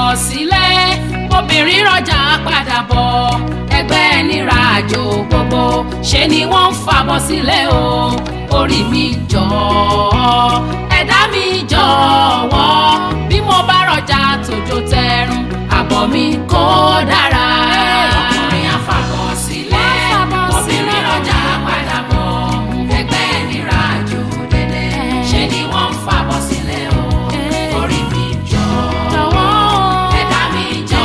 sílẹ̀ obìnrin rọjà padà bọ̀ ẹgbẹ́ nira àjò gbogbo ṣe ni wọ́n ń fàbọ̀ sílẹ̀ o orí mi jọ ẹ̀dá mi jọ̀wọ́ bí mo bá rọjà tòjò tẹrun àbọ̀ mi kó dára. ọkùnrin àfàbọ̀ sílẹ̀ obìnrin rọjà padà bọ̀ ẹgbẹ́ nira àjò dédé ṣe ni wọ́n ń fàbọ̀ sílẹ̀ o orí mi jọ ẹ̀dá mi jọ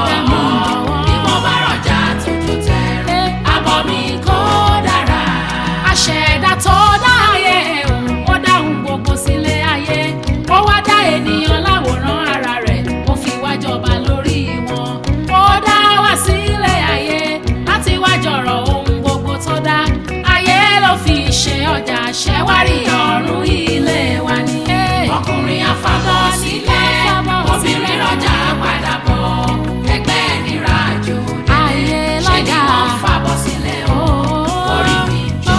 bí mo bá rọjà tòjò tẹrun àbọ̀ mi kó dára. àṣẹ̀dá tó dá ayé o ó dáhùn gbogbo sílé ayé ó wá dá ènìyàn láwòrán ara rẹ̀ ó fi wá jọba lórí wọn ó dá wá sílé ayé láti wá jọ̀rọ̀ ohun gbogbo tó dá ayé ló fi ṣe ọjà ṣẹ́wárí ọ̀run ilé wa ni. ọkùnrin àfàbọ̀ sílẹ̀ obìnrin rọjà padà bọ̀ ẹgbẹ́ nira àjò Ayé ṣé ni lọ́jà. wọ́n fàbọ̀ sílẹ̀ o orí mi jọ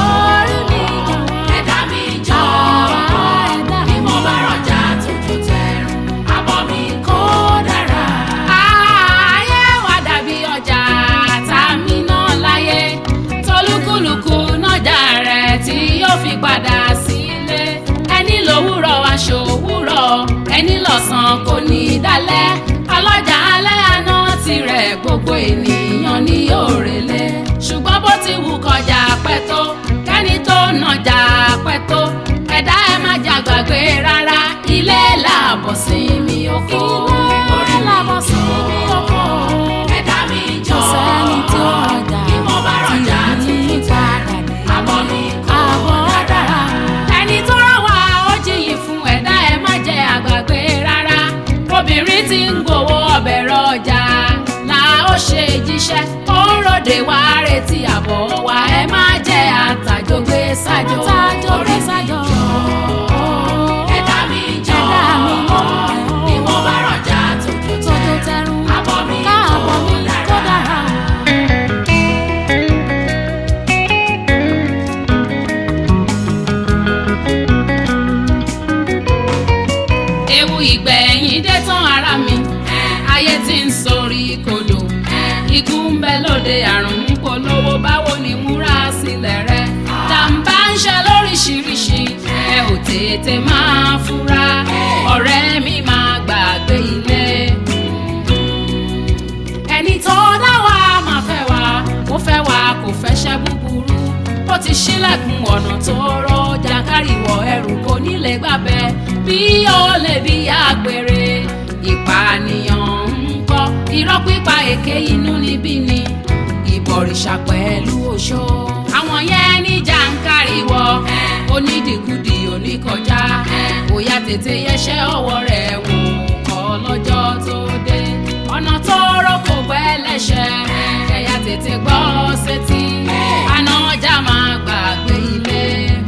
ẹ̀dá mi jọ bí mo bá rọjà tójú tẹrun àbọ̀ mi kó dára. ayé wa dàbí ọjà tá a mi ná láyé tolúkúlùkù nájà rẹ̀ tí yóò fi padà sílé ẹni lówùrọ̀ aṣọ òwúrọ̀ ẹni lọ́sàn kò ní í dalẹ̀ ọlọ́jà alẹ́ àná tirẹ̀ gbogbo ènìyàn ní òrèlé ṣùgbọ́n bó ti wù kọjá pẹ́ tó kẹ́ni tó nàjà pẹ́ tó ẹ̀dá ẹ̀ má jà gbàgbé rárá ilé làbọ̀ sí mi oko orí làbọ̀ sí mi oko ẹ̀dá mi jọ Kò sẹ́ni tí ó rọjà bí mo bá rọjà tí kì í tuntun padà dé. àbọ̀ mi kò Àbọ̀ dára ẹni tó rán wa ó jiyìn fún ẹ̀dá ẹ̀ má jẹ́ àgbàgbé rárá obìnrin tí ń gbowó ọbẹ̀ rọjà là ó ṣe jíṣẹ́ ó ń ròde wá retí àbọ̀ wa ẹ má jẹ́ àtàjọgbé sájò Àtàjọgbé orí mi sájò. jọ ẹ̀dá mi jọ Ẹ̀dá mi jọ. bí mo bá rọjà tójú Tójú tẹrun. àbọ̀ mi Káàbọ̀ mi kò kó dára. dára. ewu ìgbẹ̀yìn dé tán ara mi ayé tí ń sọrí kodò ikú ń bẹ lóde àrùn ń polówó báwo ni múra sílẹ̀ rẹ jàǹbá ń ṣe lóríṣiríṣi ẹ ò tètè máa fura ọ̀rẹ́ mi máa gbàgbé ilé ẹni tó dá wa máa fẹ́ wa kó fẹ́ wa kò fẹ́ ṣẹ́ búburú ó ti ṣílẹ̀kùn ọ̀nà tó rọ jàǹkárìwọ̀ ẹrù kò nílé gbàbẹ́ bí ó lè bí àgbèrè ìpànìyàn ń kọ́ irọ́ pípa èké inú níbí ni ìbọ̀rìṣà pẹ̀lú oṣó àwọn yẹn ní jàǹkárìwọ̀ onídìkudì oníkọjá bóyá tètè yẹsẹ́ ọwọ́ rẹ̀ wò kọ́ lọ́jọ́ tó dé ọ̀nà tó rọ́ kò pẹ́ lẹ́sẹ̀ ẹ̀yà tètè gbọ́ sétí àná ọjà máa gbàgbé ilé.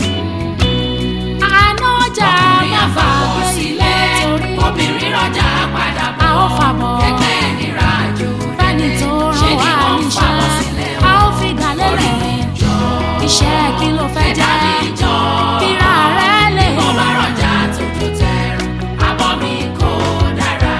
àná ọjà máa gbàgbé ilé torí obìnrin rọjà padà bọ̀ A ó fàbọ̀. ẹgbẹ́ nira jù Fẹ́ni tó ṣe rán ni wa wọ́n ń fàbọ̀ sílẹ̀ níṣẹ́, a ó fi dálé orí rẹ̀. mi jọ Iṣẹ́ kí ló fẹ́ ẹ̀dá jẹ́? mi jọ Bíra rẹ̀ lè. bí mo bá rọjà tójú tẹrun àbọ̀ mi kò dára.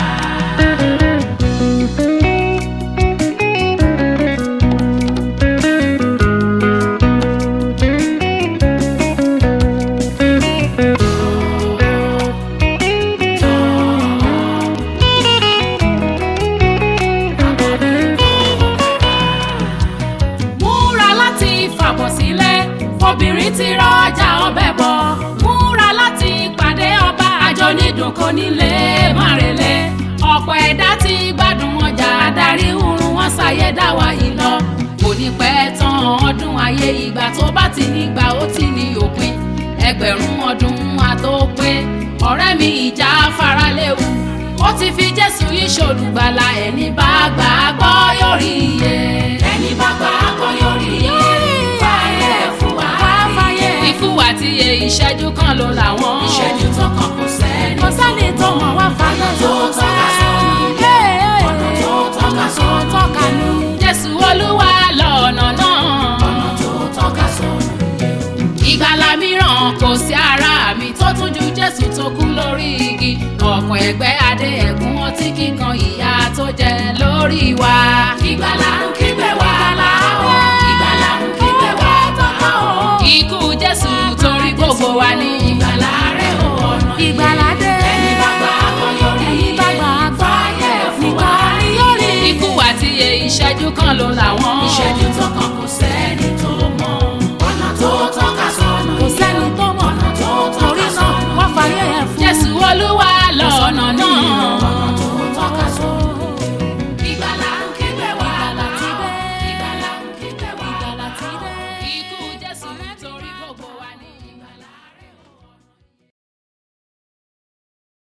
múra láti fàbọ̀ sílẹ̀ obìnrin ti rọjà ọbẹ̀ bọ̀ múra láti pàdé ọba àjọ nídùn kò nílé márẹ̀lẹ̀ ọ̀pọ̀ ẹ̀dá ti gbádùn ọjà adarí oorun wọn ṣàyé dáwà yìí lọ kò ní pẹ́ tán ọdún ayé ìgbà tó bá ti nígbà ó ti ní òpin ẹgbẹ̀rún ọdún àtòpé ọ̀rẹ́ mi ìjà faraléwu ó ti fi jésù ìṣòlùgbàlà ẹni bá gbà á gbọ́ yóò rí iye ẹni bá gbà á gbọ́ yóò rí iye fàyè fún wa fàyè. ikú àti iye ìṣẹ́jú kan ló làwọn ìṣẹ́jú tó kàn kò sẹ́ni Kò sẹ́ni tó mọ̀ wá fàyè tó tọ́ka sọ́nà ọ̀nà tó tọ́ka sọ́nà tọ́ka ní. jésù olúwa lọ́nà náà Ọ̀nà tó tọ́ka sọ́nà. ìgbàlà mi mìíràn kò sí ara mi tó tún ju jésù tó kú lórí igi ọ̀pọ̀ ẹgbẹ́ adé ẹ̀kún ọtí kíkan ìyà tó jẹ lórí wa. ìgbàlà ń kígbe wá o ìgbàlà ń kígbe wá tọ́ka o. ikú jésù torí gbogbo wa ní ìgbàlà rẹ̀ ò ọ̀nà yìí. ìgbàládé ẹni bá gbà á kan yọrí ẹni bá gbà á gbà fàyè fún wa. nìkan ni yóò rí. ikú àti ìyè ìṣẹ́jú kan ló làwọn. ìṣẹ́jú